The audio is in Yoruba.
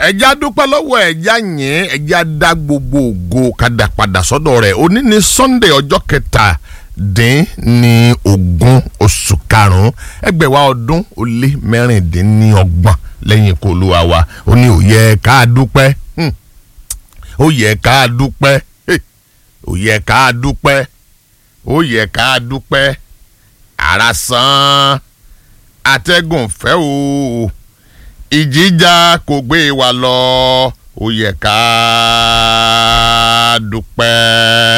ẹja dúpẹ́ lọ́wọ́ ẹja yẹn ẹja dá gbogbo ògo kadà padà sọ́dọ̀ rẹ̀ òní ni sunday ọjọ́ kẹtàdín ní ogún oṣù karùn-ún ẹgbẹ̀wá ọdún ó lé mẹ́rìndínlọ́gbọ̀n lẹ́yìn ikú olúwa wa ó ní ó yẹ ká dúpẹ́ hmm. ó yẹ ká dúpẹ́ hey. ó yẹ ká dúpẹ́ ó yẹ ká dúpẹ́ ara sàn atẹ́gùn fẹ́ o ìjìjà kò gbé wa lọ ó yẹ ká dúpẹ́.